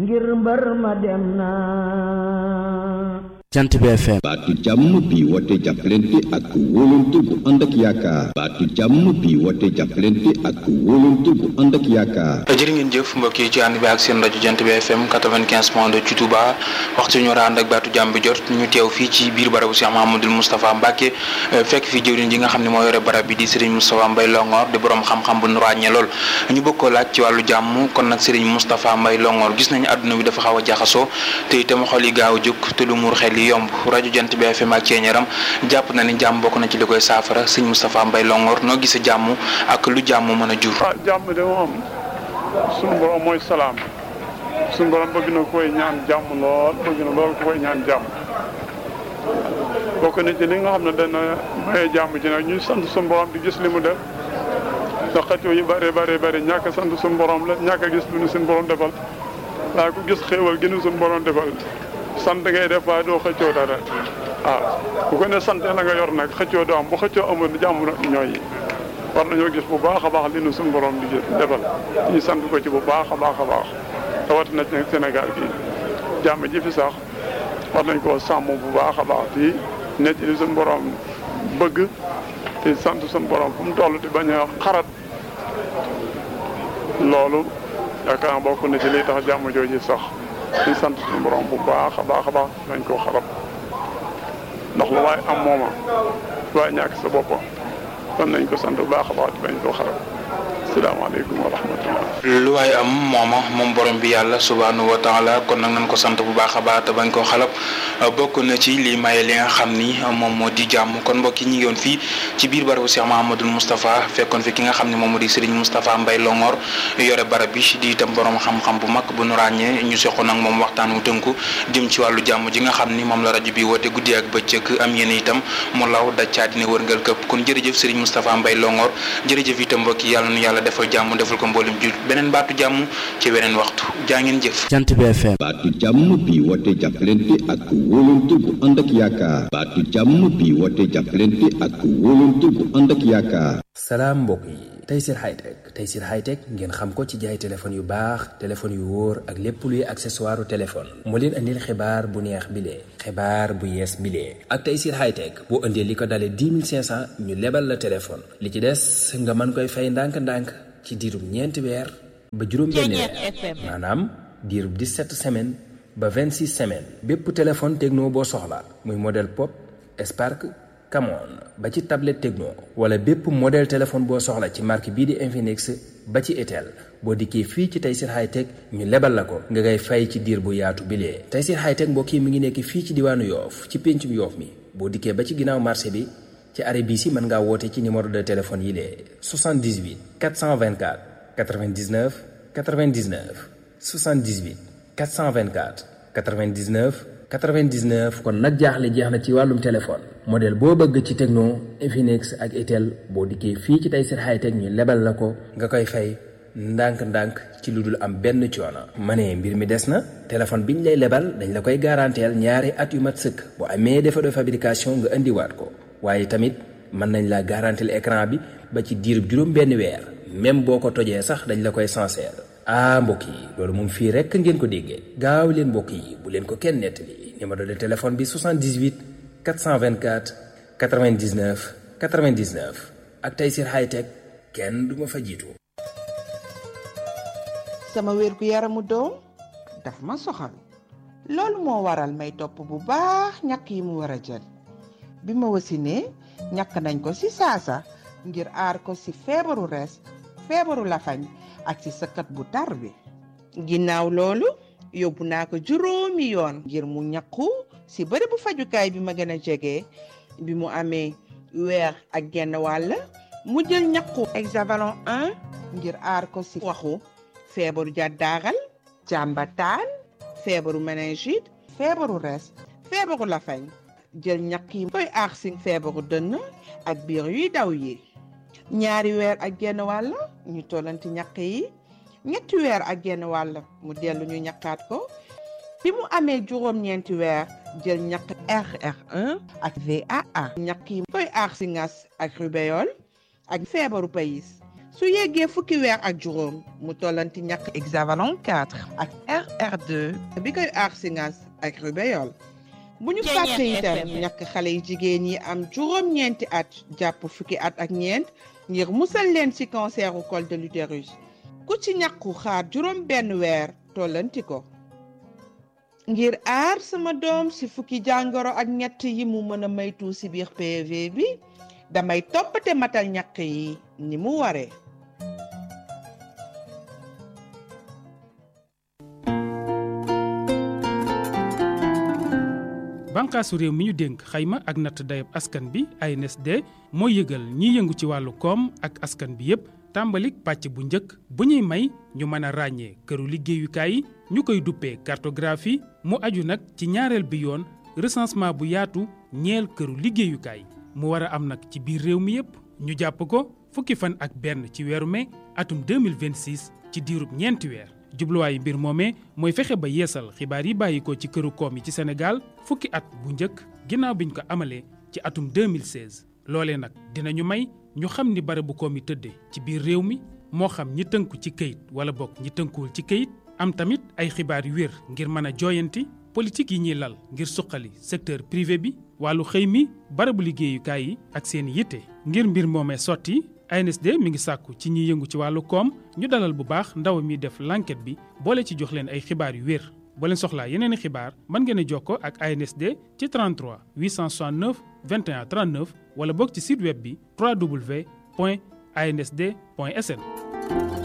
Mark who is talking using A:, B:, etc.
A: ngir mbër ma dem na
B: jant bi FM
C: baatu jàmm bi woote jàppalante ak wóolante bu ànd ak yaakaar baatu jàmm bi woote jàppalante ak wóolante bu ànd ak yaakaar
D: jërë ngeen jëf mbokk yi ci ànd bi ak seen rajo jant bi FM 95 point 2 ci Touba waxtu ñu war a ànd ak baatu jàmm bi jot ñu teew fii ci biir barabu Cheikh Mahamadul Moustapha Mbacke fekk fi jëwriñ ji nga xam ne moo yore barab bi di Serigne Moustapha Mbaye Longor di borom xam-xam bu nu ràññee lool ñu bëgg koo laaj ci wàllu jàmm kon nag Serigne Moustapha Mbaye Longor gis nañu àdduna bi dafa xaw a jaxasoo te itam xol yi gaaw a jóg te lu muur xel yi yomb rajo jant bi FM ak ceeñaram jàpp na ni jàmm bokk na ci li koy saafara sëñ Moustapha Mbaye Longor noo gisee jàmm ak lu jàmm mën a jur.
E: ah jàmm de moom suñu borom mooy salaam suñu borom bëgg na koy ñaan jàmm lool bëgg na lool ku koy ñaan jàmm bokk na ci li nga xam ne dana maye jàmm ji nag ñuy sant suñu borom di gis li mu def ndax xëccoo yu bëree bëri bëri ñàkk a sant suñu borom la ñàkk a gis lu ñu suñu borom defal waaye ku gis xéewal gi ñu suñu borom defal. sant ngay def waaye doo xëccoo dara waaw bu ko ne sant la nga yor nag xëccoo doo am bu xëccoo amul jàmm ñooy war nañoo gis bu baax a baax li nu suñu borom di defal ñu sant ko ci bu baax a baax a baax rawatina ci nag Sénégal gi jàmm ji fi sax war nañ koo sàmm bu baax a baax fii nekk li suñu borom bëgg te sant suñu borom fu mu toll di bañ a xarat loolu yaakaar bokk na ci liy tax jàmm jooju sax di sant suñu borom bu baax a baax a baax dañ koo xarab ndax lu waaye am mooma lu waaye ñàkk sa bopp kon nañ ko sant bu baax a baax dañ koo xarab asalaamaaleykum wa rahmatullah
D: lu waaye am mooma moom borom bi yàlla subhaanahu wa taala kon nag nañ ko sant bu baax a baax te bañ koo xalab bokk na ci lii maye li nga xam ni moom moo di jàmm kon mbokk yi ñu ngi woon fii ci biir barabu Cheikh Mahamadul Moustapha fekkoon fi ki nga xam ne moom moo di Serigne Moustapha Mbaye Longor yore barab bi di itam borom xam-xam bu mag bu nu ràññee ñu seqoon ak moom waxtaan wu tënku jëm ci wàllu jàmm ji nga xam ni moom la rajo bi woote guddi ak bëccëg am yéen itam mu law daj caa dina wërngal këpp kon jërëjëf Serigne Moustapha Mbaye Longor jërëjëf itam mbokk yi yàlla nu yàlla defal jàmm defal ko mboolem jul beneen baatu jàmm ci weneen waxtu jaa ngeen jëf.
B: jant bi FM.
C: baatu jàmm bi woote jàppalante ak wóolante bu ànd ak yaakaar baatu jàmm bi woote jàppalante ak wóolante bu ànd ak yaakaar.
F: salaam mbokk yi Tayssir Hightech Tayssir Hightech ngeen xam ko ci jaay téléphone yu baax téléphone yu wóor ak lépp luy accessoire téléphone moo leen andil xibaar bu neex bile xibaar bu yees bile ak Tayssir Hightech boo indee li ko dalee 10 500 ñu lebal la téléphone li ci des nga mën koy fay ndànk-ndànk ci diirum ñeenti weer ba juróom-benn weer maanaam diirub 17 semaines ba 26 semaines bépp téléphone techno boo soxla muy modèle pop Spark Camon ba ci tablette techno wala bépp modèle téléphone boo soxla ci marque bii di Infinix ba ci Itel boo dikkee fii ci Tayssir Hightech ñu lebal la ko nga ngay fay ci diir bu yaatu bilee Tayssir Hightech mbokk yi mi ngi nekk fii ci diwaanu Yoof ci péncum Yoof mi boo dikkee ba ci ginnaaw marché bi ci arrêt bii si mën ngaa woote ci numéro de téléphone yi lee 78 424 99 99 78 424 99 99 kon nag jaaxle jeex na ci wàllum téléphone modèle boo bëgg ci Tecno Infinix ak Itel boo dikkee fii ci Tayssir Hightech ñu lebal la ko nga koy fay ndànk-ndànk ci lu dul am benn coono. ma ne mbir mi des na téléphone biñ lay lebal dañ la koy garanteel ñaari at yu mat sëkk bu amee défaut de fabrication nga indiwaat ko waaye tamit mën nañ la garanteel écran bi ba ci diirub juróom benn weer même boo ko tojee sax dañ la koy sincère ah mbokk yi loolu moom fii rekk ngeen ko déggee gaaw leen mbokk yi bu leen ko kenn nettali numéro de téléphone bi 78 424 99 99 ak Tayssir Hightech kenn du ma fa jiitu.
G: sama wér gu yaramu doom daf ma soxal loolu moo waral may topp bu baax ñàkk yi mu war a jël bi ma wasinee ñàkk nañ ko ci saasa ngir aar ko ci feebaru rees feebaru lafañ ak ci sëkkat bu tar bi ginnaaw loolu yóbbu naa ko juróomi yoon ngir mu ñàkku ci bërëbu fajukaay bi ma gën a jege bi mu amee weer ak genn wàll mu jël ñàkku hexavalon 1 ngir aar ko ci waxu feebaru jàddaaral jàmbataan feebaru méningite feebaru res feebaru lafañ jël ñàkk yi koy aar ci feebaru dënn ak biir yuy daw yi ñaari weer ak genn wàll ñu tollanti ñàkk yi ñetti weer ak genn wàll mu dellu ñu ñàkkaat ko bi mu amee juróom-ñeenti weer jël ñàkk RR1 ak VAA ñàkk yi koy aar ci ngas ak rubéole ak feebaru payis su yeggee fukki weer ak juróom mu tollanti ñàkk hexavalon 4 ak RR2 bi koy aar si ngas ak rubéole bu ñu fàtte itam ñàkk xale yu jigéen yi am juróom-ñeenti at jàpp fukki at ak ñeent ngir musal leen ci canceru col de l'utérus ku ci ñàkku xaar juróom benn weer tollanti ko ngir aar sama doom ci fukki jàngoro ak ñett yi mu mën a maytu ci biir PV bi damay toppate matal ñàkk yi ni mu waree
B: bànqaasu réew mi ñu dénk xayma ak natt dayab askan bi ANSD mooy yëgal ñiy yëngu ci wàllu koom ak askan bi yépp tàmbalik pàcc bu njëkk bu ñuy may ñu mën a ràññee këru liggéeyukaay yi ñu koy duppee cartographie mu aju nag ci ñaareel bi yoon recensement bu yaatu ñeel këru liggéeyukaay mu war a am nag ci biir réew mi yépp ñu jàpp ko fukki fan ak benn ci weeru mai atum 2026 ci diirub ñeenti weer jubluwaayu mbir moomee mooy fexe ba yeesal xibaar yi bàyyi ko ci këru koom yi ci Sénégal fukki at bu njëkk ginnaaw biñ ko amalee ci atum 2016 loolee nag dinañu may ñu xam ni barabu koom yi tëddee ci biir réew mi moo xam ñi tënku ci këyit wala bokk ñi tënkuwul ci këyit am tamit ay xibaar yu wér ngir mën a jooyanti politique yi ñuy lal ngir suqali secteur privé bi wàllu xëy mi barabu liggéeyukaay yi ak seen yitte ngir mbir moomee sotti ANSD mi ngi sàkku ci ñiy yëngu ci wàllu koom ñu dalal bu baax ndaw mi def l'enquête bi boole ci jox leen ay xibaar yu wér boo leen soxlaa yeneen i xibaar mën ngeen a jokkoo ak ANSD ci 33 869 21 39 wala boog ci site web bi www.ansd.sn.